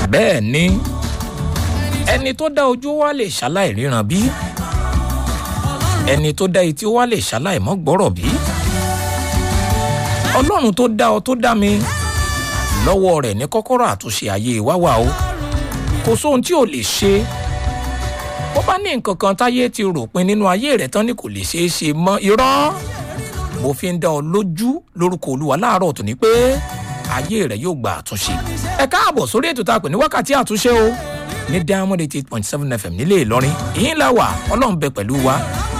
bẹ́ẹ̀ ni ẹni tó dá ojú wa lè ṣaláì ríran bí ẹni tó dá etí wa lè ṣaláì mọ́ gbọ́rọ̀ bí ọlọ́run tó dá ọ tó dá mi lọ́wọ́ rẹ̀ ní kọ́kọ́rọ́ àtúnṣe ayé wa wà o kò sóhun tí ò lè ṣe bó bá ní nǹkan kan táyé ti rò pin nínú ayé rẹ̀ tán ni kò lè ṣeé ṣe mọ́ irọ́ mo fi ń dá ọ lójú lórúkọ olúwa láàárọ̀ tó ní pé ayé rẹ̀ yóò gba àtúnṣe ẹ káàbọ̀ sórí ètò tá a pè ní wákàtí àtúnṣe o ní diamond eighty eight point seven fm nílé ìlọrin ìyín la wà ọlọ́run bẹ pẹ̀lú wa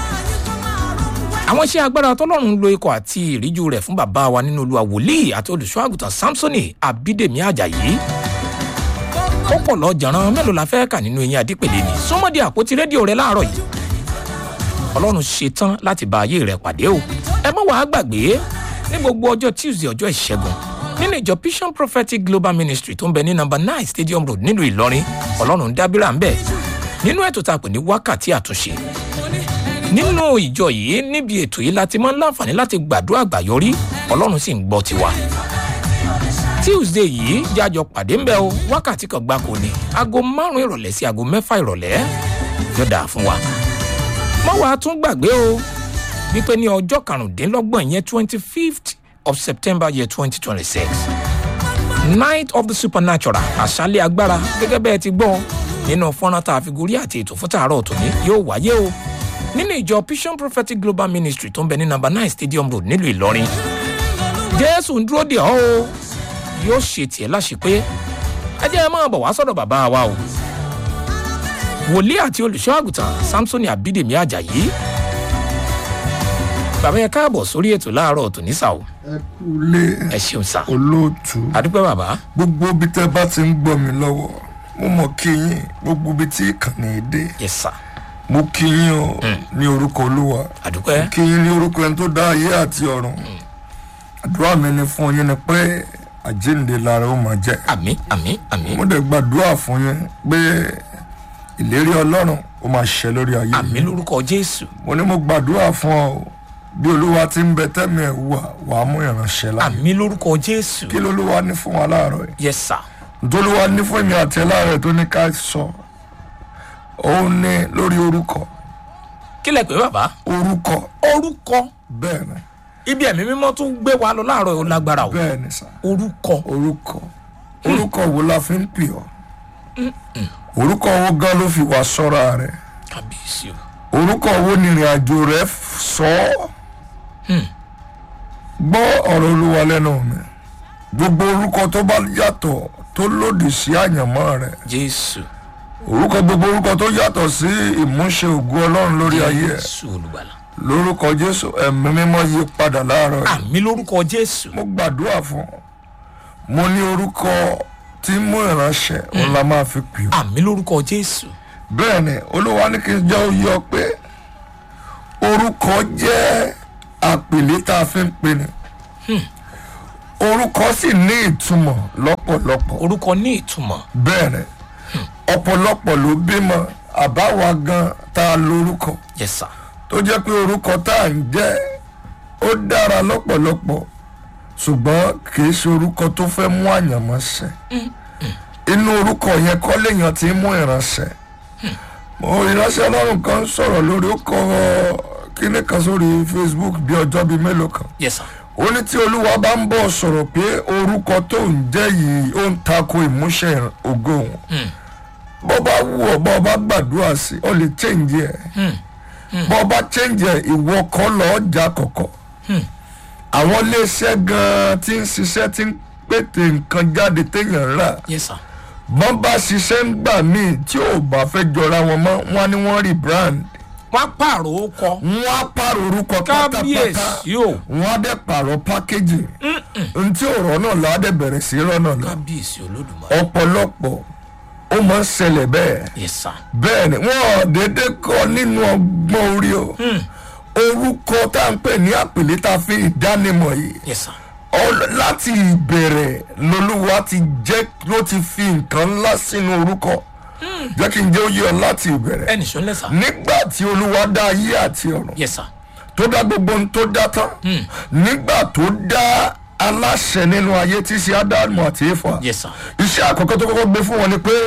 àwọn iṣẹ́ agbára tọ́lọ́run lo ikọ̀ àti ìríjú rẹ̀ fún bàbá wa nínú olúwa wòlíì àti olùṣọ́ àgùntàn samsoni abídèmí ajayi ó pọ̀ lọ jàrán mélòó la fẹ́ kà nínú eyín adípèlé ni súnmọ́dé àpótí rédíò rẹ láàárọ̀ yìí ọlọ́run ṣetán láti bá ayé rẹ pàdé o ẹ mọ̀ wàá gbàgbé ní gbogbo ọjọ́ tuesday ọjọ́ ìṣẹ́gun nínú ìjọ vision prophetic global ministry tó ń bẹ ní number nine stadium road nílùú ìlọrin ọlọ́run dábìrà ń bẹ̀ nínú ètò tá a pè ní wákàtí àtúnṣe nínú ìjọ yìí níbi ètò yìí láti máa ń láǹfààní láti gbàdúrà àgbàyọrí ọlọ́run sì ń gbọ́ tiwa tuesday yìí jájọ pàdé ń bẹ o wákàtí kan gbáko ni aago márùn ìrọ̀lẹ́ sí aago mẹ́fà ìrọ̀lẹ́ yóò dáa fún wa mọ́ wàá tún gbàgbé o wípé ní ọjọ́ karùndínlọ́gbọ̀n yẹn twenty fifth of september year twenty twenty six night of the supernatural àṣálẹ̀ agbára gẹ́gẹ́ bẹ́ẹ̀ ti gbọ́ nínú fọ́nrán tá a fi gorí àti ètò fún tààrọ̀ tòní yóò wáyé o nínú ìjọ vision prophetic global ministry tó ń bẹ ní number nine stadium road nílùú ìlọrin jésù ń dúró dè ọ́ o yóò ṣe tiẹ̀ láṣepé ẹ jẹ́ ẹ máa bọ̀ wá sọ̀dọ̀ bàbá wa o wòlíì àti olùṣọ́ àgùntàn samsoni abídèmí ajayi bàbá yẹn káàbọ̀ sórí ètò láàárọ̀ tòní sà o ẹ kú lé ẹ ṣeun sà olóòtú àdúpẹ́ bàbá gbogbo ibi tẹ bá ti ń gbọ́ mi lọ́wọ́ mo mọ̀ kí yín gbogbo ibi tí ìkànnì dé yẹ sà mo kí yín o ní orúkọ olúwa àdúpẹ́ kí yín ní orúkọ ẹni tó dá ayé àti ọ̀run àdúrà mi ni fún yín ni pé àjíǹde lára ó máa jẹ́ àmì àmì àmì mo dẹ̀ gbàdúrà fún yín pé ìlérí ọlọ́run ó máa ṣẹ lórí ayé àmì yín lórúkọ jésù mo ní mo gbàdúrà fún ọ o. bí olúwa ti ń bẹ tẹ́mi ẹ̀ wà wàá mú ìránṣẹ́ láàyè àmì lórúkọ jésù kí lolúwa ní fún wa láàárọ̀ yìí yẹ sà ntolúwa ní fún èmi àti ẹ láàárọ̀ tó ní ká sọ òun ní lórí orúkọ kí lẹ pé bàbá orúkọ orúkọ bẹ́ẹ̀ ni ibi ẹ̀mí mímọ́ tún gbé wa lọ láàárọ̀ yìí ó lágbára o bẹ́ẹ̀ ni sà orúkọ orúkọ orúkọ wo la fi ń pè ọ́ orúkọ wo gan ló fi wá sọ́ra rẹ̀ kábíyèsí o orúkọ wo ni ìrìn àjò rẹ̀ sọ ọ́ gbọ́ ọ̀rọ̀ olúwa lẹ́nu mi gbogbo orúkọ tó bá yàtọ̀ tó lòdì sí àyànmọ́ rẹ̀ jésù orúkọ gbogbo orúkọ tó yàtọ̀ sí ìmúṣe ògo ọlọ́run lórí ayé ẹ̀ jésù olùgbàlà lórúkọ jésù ẹ̀mí mímọ́ yí padà láàárọ̀ yìí àmì lórúkọ jésù mo gbàdúrà fún ọ mo ní orúkọ tí mú ìránṣẹ́ òun la máa fi pè ọ́ àmì lórúkọ jésù bẹ́ẹ̀ ni olúwa ní kí n jẹ́ oyè ọ pé orúkọ jẹ́ àpèlé tá a fi ń pè ní orúkọ sì ní ìtumọ̀ lọ́pọ̀lọpọ̀ orúkọ ní ìtumọ̀ bẹ́ẹ̀ ni ọ̀pọ̀lọpọ̀ ló bímọ àbáwa gan tá a lórúkọ yẹ sà tó jẹ́ pé orúkọ tá à ń jẹ́ ó dára lọ́pọ̀lọpọ̀ ṣùgbọ́n kì í ṣe orúkọ tó fẹ́ mú àyànmọ́ ṣẹ inú orúkọ yẹn kọ́ léèyàn ti ń mú ìránṣẹ́ mo ìránṣẹ́ ọlọ́run kan sọ̀rọ̀ lórí ó kọ kíní kan sórí facebook bí ọjọ́ bíi mélòó kan yẹ sà ó ní tí olúwa bá ń bọ̀ sọ̀rọ̀ pé orúkọ tó ń jẹ́ yìí ó ń tako ìmúṣẹ ògo òun bó bá wù ọ́ bó bá gbàdúrà sí ọ lè change ẹ̀ bó bá change ẹ̀ ìwọ kọ́ lọ́ọ́ jà kọ̀kọ̀ àwọn iléeṣẹ́ gan-an tí ń ṣiṣẹ́ tí ń pètè nǹkan jáde téèyàn ń rà yẹ sà bọ́n bá ṣiṣẹ́ ń gbà míì tí ò bá fẹ́ jọra wọn mọ́ wọn ni wọ́n rí brand wá pààrọ̀ ó kọ wọ́n á pààrọ̀ orúkọ pátápátá kábíyèsí o wọ́n á dẹ̀ pààrọ̀ pákéjì ntí ọ̀rọ̀ náà là á dẹ̀ bẹ̀rẹ̀ sí rọ́nà lọ kábíyèsí olódùmarè ọ̀pọ̀lọpọ̀ ó máa ń ṣẹlẹ̀ bẹ́ẹ̀ yẹ sà bẹ́ẹ̀ ni wọ́n ò dédé kọ́ nínú ọgbọ́n orí o orúkọ tá à ń pè ní àpèlé tá a fi ìdánimọ̀ yìí yẹ sà Ọl- láti ìbẹ̀rẹ̀ lolúwa ti jẹ́ ló ti fi nǹkan ńlá sínú orúkọ jẹ́ kí n jẹ́ oyè ọ láti ìbẹ̀rẹ̀ ẹnì sọ lẹ́sà nígbà tí olúwa dá ayé àti ọ̀run yẹ sà tó dá gbogbo ohun tó dá tán nígbà tó dá aláṣẹ nínú ayé tí í ṣe ádámù àti éfà yes sir iṣẹ́ àkọ́kọ́ tó kọ́kọ́ gbé fún wọn ni pé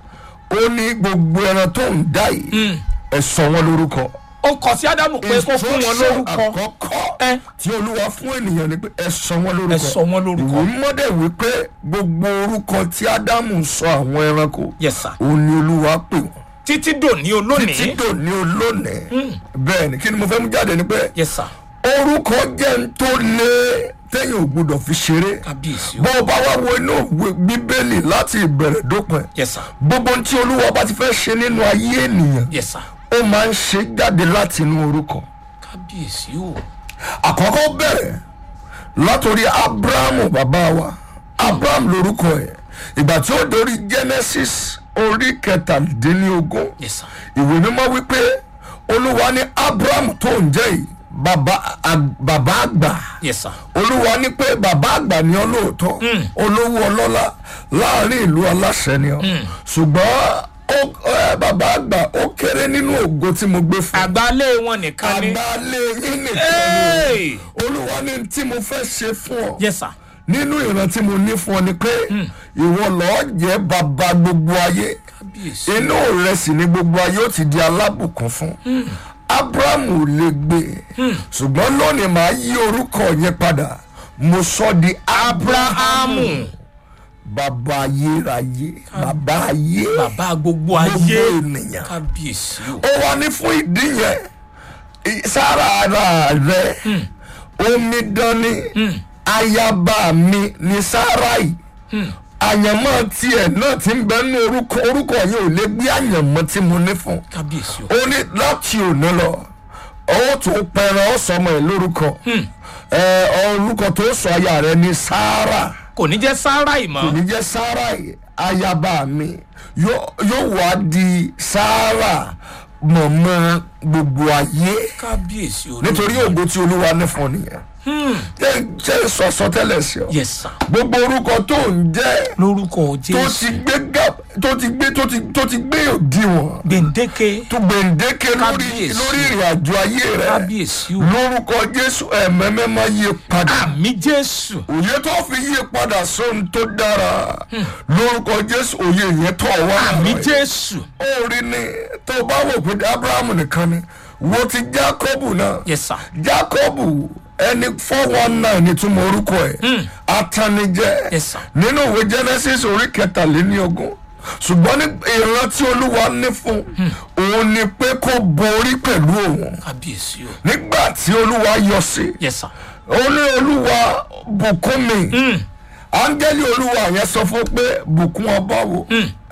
ó ní gbogbo ẹran tó ń dá yìí ẹ sọ wọn lórúkọ ó kọ sí ádámù pé kó fún wọn Instruction lórúkọ àkọ́kọ́ ẹ tí olúwa fún ènìyàn ni pé ẹ sọ wọn lórúkọ ẹ sọ wọn lórúkọ. ìwé mọ́dẹ̀ wípé gbogbo orúkọ tí ádámù sọ àwọn ẹranko yes sir òun ni olúwa pè wọ́n títí dòní títí olónìí dòní olónìí bẹ́ẹ̀ ni kí ni mo fẹ́ mú jáde ni pé yes sir orúkọ jẹ́ ń tó lé téèyàn ò gbúdọ̀ fi ṣeré kábíyèsí o bó o bá wá wo inú ìwé bíbélì láti ìbẹ̀rẹ̀ dópin yes sir gbogbo ohun tí olúwa bá ti fẹ́ ṣe nínú ayé ènìyàn yes sir ó máa ń ṣe jáde láti inú orúkọ kábíyèsí o àkọ́kọ́ bẹ̀rẹ̀ látòrí abrahamu bàbá wa abraham lorúkọ ẹ̀ ìgbà tí ó dorí genesis orí kẹtàdínlógún yes sir ìwé mímọ́ wípé olúwa ní abraham tó ń jẹ́ yìí bàbá ag- bàbá àgbà yes sir olúwa ní pé bàbá àgbà ni ọ lóòótọ́ olówó ọlọ́lá láàrin ìlú aláṣẹ ni ọ ṣùgbọ́n ó- ẹ, bàbá àgbà ó kéré nínú ògo tí mo gbé fún àgbálé wọn nìkan ni àgbálẹ̀ yín nìkan ni Hey! olúwa ní tí mo fẹ́ ṣe fún ọ yes sir nínú ìran tí mo ní fún ọ ni pé ìwọ lọ́ọ́ jẹ́ bàbá gbogbo ayé kábíyèsí inú rẹ sì ni gbogbo ayé ó ti di alábùkún fún abraham ò lè gbé ṣùgbọ́n lónìí màá yí orúkọ yẹn padà mo sọ di abrahamu abrahamu bàbá ayérayé bàbá ayé bàbá gbogbo gbogbo ayé ènìyàn kábíyèsí o ó wá ní fún ìdí yẹn i- sára ara rẹ omidan ni ayaba mi ni sarai àyànmọ́ tiẹ̀ náà ti ń bẹ ní orúkọ orúkọ yẹn ò lè gbé àyànmọ́ tí mo ní fún kábíyèsí o ó ní láti òní lọ ó tún pẹran ó sọmọ ẹ lórúkọ ẹ orúkọ tó sọ aya rẹ ní sara kò ní jẹ́ sáárà ìmọ̀ kò ní jẹ́ sarai ayaba mi yóò yóò wá di sara mọ̀mọ́ gbogbo ayé kábíyèsí o nítorí ògo tí olúwa ní fún ọ nìyẹn jẹ́ jẹ́ sọ̀sọ̀ tẹ́lẹ̀ sí ọ yes sir gbogbo orúkọ tó ń jẹ́ lórúkọ tó ti jésù gbé gap tó ti gbé tó ti tó ti gbé òdiwọ̀n gbèǹdéke tó gbèǹdéke lórí Kábíyèsí. lórí ìrìn àjò ayé rẹ kábíyèsí o lórúkọ jésù ẹ̀mẹ́mẹ́ máa yí padà àmì jésù òye tó fi yí padà sóhun tó dára lórúkọ jésù òye yẹn tó wá àmì rẹ̀. jésù ó rí ni tó bá wò pé abrahamu nìkan ni wo ti jacobu náà yes sir jacobu ẹni four one nine ni túmọ̀ orúkọ ẹ̀ atanijẹ́ Yes, sir. nínú ìwé genesis orí kẹtàléníogún ṣùgbọ́n ní ìran tí olúwa ní fún òun ni pé kó borí pẹ̀lú òun kábíyèsí o nígbà tí olúwa yọ sí yes sir ó ní olúwa bùkún mi áńgẹ́lì olúwa yẹn sọ fún pé bùkún ọba wo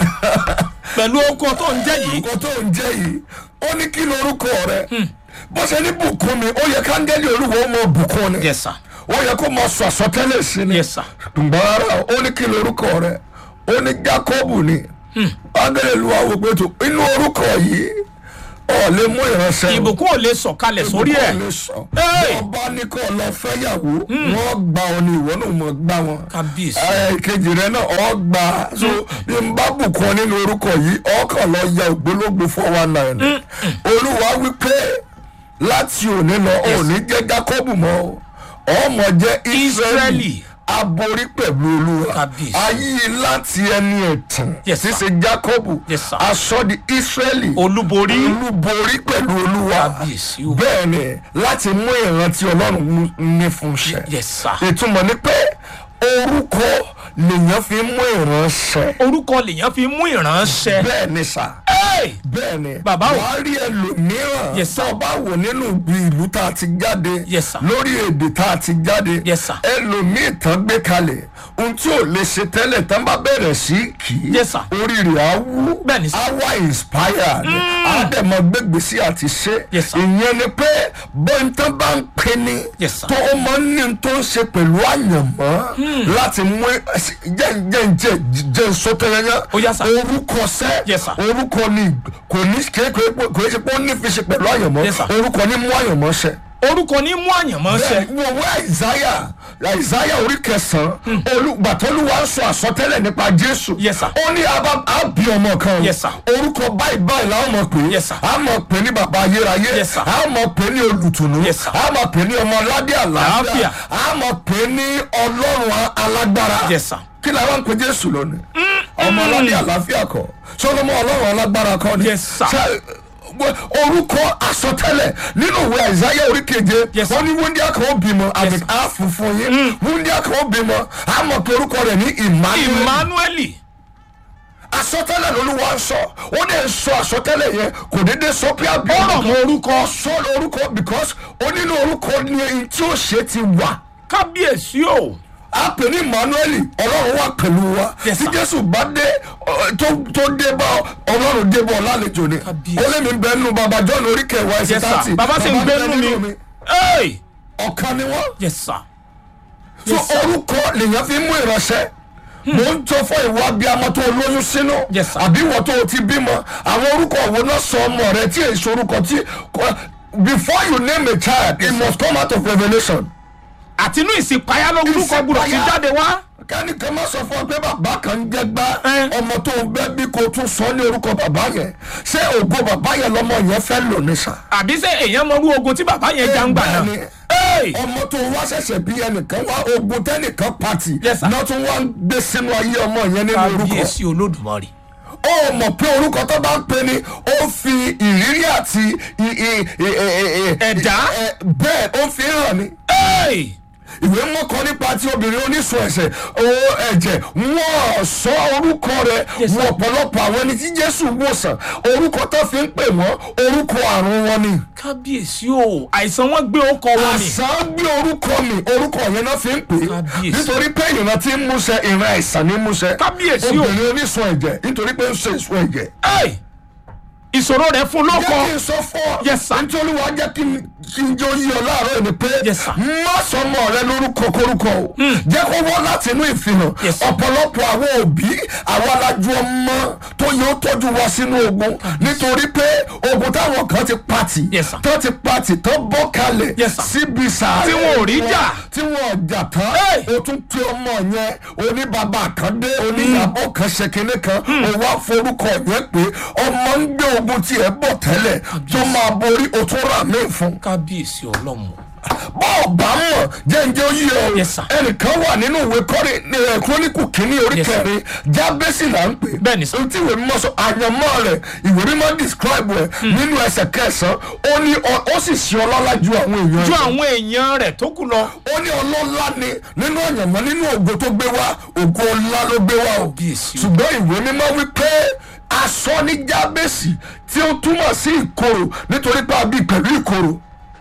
pẹ̀lú okun tó ń jẹ́ yìí orúkọ tó ń jẹ́ yìí ó ní kí lorúkọ rẹ bó ṣe ní bùkún mi ó yẹ káńgẹ́lì olúwa ó mọ bùkún ni yes sir ó yẹ kó máa sọ àsọtẹ́lẹ̀ sí ni yes sir ṣùgbọ́n ara ó ní kí lorúkọ rẹ ó ní jacob ni áńgẹ́lì olúwa wò pé tó inú orúkọ yìí ọ̀ lè mú ìránṣẹ́ o. ìbùkún ò lè sọ̀kalẹ̀ sórí ẹ̀ Ìbùkún lè sọ. Hey! ọba ní kó lọ fẹ́yàwó wọ́n gba ọ ní ìwọ náà mọ̀ gbá wọn kábíyèsí ẹ kejì rẹ náà ọ gbà á so bí n bá bùkún ọ nínú orúkọ yìí ọkàn lọ ya ògbólógbò four one nine olúwa wípé láti òní lọ òní jẹ jacob mọ o ọmọ jẹ israeli Ísírẹ́lì. aborí pẹ̀lú olúwa Kábíyèsí. ayé láti ẹni ẹ̀tàn Yes, sir. ṣíṣe jacob Yes, sir. aṣọ di israeli olúborí olúborí pẹ̀lú olúwa kábíyèsí o bẹ́ẹ̀ ni láti mú ìrántí ọlọ́run mú- ní fún ṣẹ yes sir ìtumọ̀ ni pé orúkọ lèèyàn fi mú ìránṣẹ́ orúkọ lèèyàn fi mú ìránṣẹ́ bẹ́ẹ̀ ni sà Hey! bẹ́ẹ̀ ni Bàbá o. wàá rí ẹlòmíràn Yes, sir. tó bá wò nínú ìlú tá a ti jáde Yes, sir. lórí èdè tá a ti jáde Yes, sir. ẹlòmíì tán gbé kalẹ̀ ohun tí ò lè ṣe tẹ́lẹ̀ tán bá bẹ̀rẹ̀ sí kì í Yes, sir. orí rẹ̀ á wú Bẹ́ẹ̀ ni, sir. á wá inspired á dẹ̀ mọ gbégbèsí àti ṣe Yes, sir. ìyẹn ni pé bọ́ńtán bá ń pè ní Yes, sir. tó o máa ń ní tó ń ṣe pẹ̀lú àyànmọ́ láti mú jẹ́ jẹ́ jẹ́ jẹ́ sọ́tẹ́yẹ́yẹ́ Ó yá, sir. orúkọ sẹ́ Yes, sir. orúkọ ni kò ní kéèké kò ní ṣe pé ó ní fi ṣe pẹ̀lú àyànmọ́ Yes, sir. orúkọ ní mú àyànmọ́ ṣẹ orúkọ ní mú àyànmọ́ ṣẹ. wo wo àìsáyà àìsáyà orí kẹsàn-án olùgbàtọ́lùwà ń sọ àsọtẹ́lẹ̀ nípa jésù Yes, sir. ó ní abá àbí ọmọ kan o. Yes, sir. orúkọ báyìí báyìí làwọn mọ̀ pé Yes, sir. a mọ̀ pé ní bàbá ayérayé Yes, sir. a mọ̀ pé ní olùtùnú Yes, sir. a mọ̀ pé ní ọmọ aládé àlàáfíà Àlàáfíà. a mọ̀ pé ní ọlọ́run alágbára Yes, sir. kí la wá ń pe jésù lónìí ọmọ aládé àlàáfíà kọ sọlọmọ ọlọ́run alágbára kọ ni Yes, sir. Ṣé- orúkọ àsọtẹ́lẹ̀ nínú ìwé àìsáyà orí keje Yes, sir. wọn ní wúndíá kan ó bímọ àmì sir. àfùfún yín wúndíá kan ó bímọ àmọ̀ pé orúkọ rẹ̀ ní emmanuel emmanuel àsọtẹ́lẹ̀ lolúwa ń sọ ó dẹ̀ ń sọ àsọtẹ́lẹ̀ yẹn kò déédéé sọ pé àbí Ọ̀rọ̀ mọ orúkọ. sọ orúkọ because ó nínú orúkọ ní ẹni tí ó ṣe ti wà kábíyèsí o a pè ní emmanuel ọlọ́run wà pẹ̀lú wa Yes, tí sir. jésù bá dé ọ, tó tó dé bá ọ, ọlọ́run dé bá ọ lálejò ni Kábíyèsí. ó lé mi bẹ́ẹ̀ nù bàbá john orí kẹwàá ẹsẹ̀ yes tààtì sir bàbá sì ń gbé nínú mi Hey! ọ̀kan ni wọ́n yes sir so Yes, sir. orúkọ lèèyàn fi mú ìránṣẹ́ mo ń tọ́ fún ìwà abiyamọ tó lóyún sínú Yes, sir. àbí ìwọ tó o ti bímọ àwọn orúkọ wo náà sọ ọmọ rẹ tí èso orúkọ tí kò- before you name a child it must come out of revelation. àtinú ìsìnpáyà lórúkọ Ìsìnpáyà. gbọdọ̀ ti jáde wá kẹ́nìkan má sọ fún ọ pé bàbá kan ń jẹ́ gbá Ẹ. ọmọ tó ń bẹ́ bí kò tún sọ ní orúkọ bàbá yẹn ṣé ògo bàbá yẹn lọmọ yẹn fẹ́ lò ní sà. àbí sẹ èèyàn mọ irú ogun tí bàbá yẹn já ń gbà náà Bẹ́ẹ̀ni. Hey! ọmọ tó wá ṣẹ̀ṣẹ̀ bí ẹnìkan wá ogun tẹ́nìkan pàtì Yes, sir. náà tún wá ń gbé sínú ayé ọmọ yẹn nínú orúkọ. kábíyèsí olódùmarè ó mọ̀ pé orúkọ tó bá ń pè ní ó fi ìrírí àti i- i- i- i- i- Ẹ̀dá. ẹ- bẹ́ẹ̀ ó fi hàn ní. Hey! ìwé mọ́kàn nípa ti obìnrin oníṣun ẹ̀ṣẹ̀ o ẹ̀jẹ̀ wọ́n sọ orúkọ rẹ̀ Yes, sir. wọ́n ọ̀pọ̀lọpọ̀ àwọn ẹni tí jésù wòsàn orúkọ tó fi ń pè wọ́n orúkọ àrùn wọn ni. kábíyèsí o àìsàn wọn gbé ọkọ wọn ni àṣà gbé orúkọ mi orúkọ yẹn náà fi ń pè é Kábíyèsí. nítorí pé ìran tí ń múṣẹ ìran àìsàn ní múṣẹ Kábíyèsí o. obìnrin oníṣun ẹ̀jẹ̀ nítorí pé ń ṣe ìṣun ẹ̀jẹ̀ Hey! ìṣòro rẹ fún lọkọ jẹ́ kí n sọ fún ọ Yes, sir. nítorí wàá jẹ́ kí n kí n jẹ́ oyè ọ láàárọ̀ ni pé Yes, sir. má sọmọ rẹ lórúkọ kórúkọ o jẹ́ kó wọ́n láti inú ìfihàn Yes, sir. ọ̀pọ̀lọpọ̀ àwọn òbí àwọn alájú ọmọ tó yóò tọ́jú wa sínú ogun nítorí pé ogun táwọn kan ti pati Yes, sir. tó ti pati tó bọ́ kalẹ̀ Yes, sir. síbi sàárẹ̀ Tí wọn ò rí jà. tí wọn ò jà tán Hey! o tún pe ọmọ yẹn oníbàbà kan dé oníyàbọ̀ kan ṣe kinní kan o wá forúkọ yẹn pé ọmọ ń gbé ogun tiẹ̀ bọ̀ tẹ́lẹ̀ tó máa borí o tún rà mí fún. kábíyèsí ọlọ́mọ bọ́ọ̀ bá mọ̀ jẹ́njẹ́ ó yí ọ Yes, sir. ẹnìkan wà nínú ìwé kọ́rí ẹ̀ kúrónìkù kínní orí Yes, sir. kẹrin jábẹ́sì là ń pè. Bẹ́ẹ̀ni, sir. ohun tí ìwé mímọ́ sọ àyànmọ́ rẹ̀ ìwé mímọ́ describe ẹ̀ nínú ẹsẹ̀ kẹsàn-án ó ní ọ- ó sì ṣe ọlọ́lá ju àwọn èèyàn ju rẹ̀ àwọn èèyàn rẹ tó kù lọ ó ní ọlọ́lá ni nínú àyànmọ́ nínú ògo tó gbé wá ògo ńlá ló gbé wá o Kábíyèsí o. ṣùgbọ́n ìwé mímọ́ wípé aṣọ ní jábẹ́sì tí ó túmọ̀ sí ìkorò nítorí pé a bí pẹ̀lú ìkorò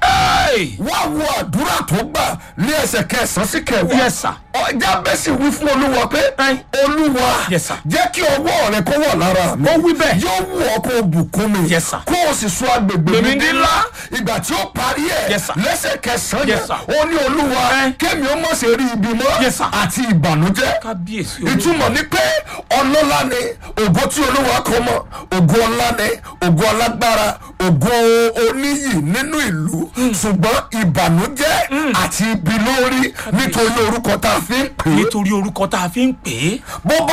Hey! wá wo àdúrà tó gbà ní ẹsẹ̀ kẹsàn-án sí kẹwàá Yes, sir. Ọ- jábẹ́sì wí fún olúwa pé Ẹ. olúwa Yes, sir. jẹ́ kí ọwọ́ rẹ kó wọ̀ lára mi Ó wí bẹ́ẹ̀. yóò wù ọ́ kó o bùkún mi Yes, sir. kó o sì sọ agbègbè mi Gbèmí di ńlá. ńlá ìgbà tí ó parí ẹ̀ Yes, sir. lẹ́sẹ̀ kẹsàn-án Yes, yẹn sir. ó ní olúwa Ẹ. kémi ó mọ̀ sí rí ibi mọ́ Yes, sir. àti ìbànújẹ́ kábíyèsí olódùmarè ìtumọ̀ ni pé ọlọ́lá ni ògo tí olúwa kọ mọ́ ògo ọlá ni ògo alágbára ògo oníyì nínú ìlú ṣùgbọ́n ìbànújẹ́ àti ibi lórí nítorí orúkọ tá a fi ń pè é nítorí orúkọ tá a fi ń pè é bó bá